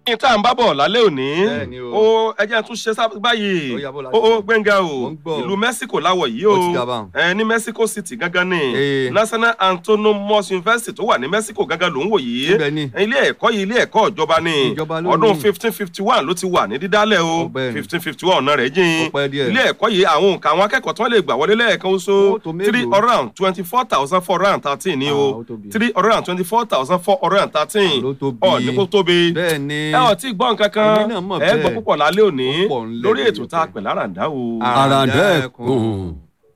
ní tá à ń bá bọ̀ lálẹ́ òní Bẹ́ẹ̀ni o. ó ẹjẹ́ tún ṣe sábà báyìí Ó yá, bó la ó ó ṣe. gbẹ̀ngà o Mo ń gbọ́ o. ìlú Mexico láwọ̀ yìí o Ó ti dà báun. ẹ ní Mexico City gangan ni Ee. National Autonomous University tó wà ní Mexico gangan ló ń wò yìí Níbẹ̀ ni. ilé ẹ̀kọ́ yìí ilé ẹ̀kọ́ ìjọba ni Ìjọba ló ọdún ní. fifteen fifty one ló ti wà ní dídálẹ̀ o Ọ̀gbẹ́ni. fifteen fifty one ọ̀nà rẹ̀ jìn Ó pẹ́ díẹ̀. ilé ẹ̀kọ́ yìí àwọn òǹkà àwọn akẹ́kọ̀ọ́ tí wọ́n lè gbà wọlé lẹ́ẹ̀kan oṣù Ó tó mélòó? three hundred and twenty four thousand four hundred and thirteen ni Ah, o ó tóbi. three hundred and twenty four thousand four hundred and thirteen Ló tóbi. ọ̀ ní kó tóbi bẹ́ẹ̀ ni ẹ ò tí ì gbọ́ nǹkan kan Èmi náà mọ̀ ẹ gbọ́ bẹ́ẹ̀. púpọ̀ lálẹ́ òní Ó pọ̀ ńlẹ̀ lórí ètò lórí tá a ọ̀fẹ́. pè láràndá o. Ah. àràǹdẹ̀kùn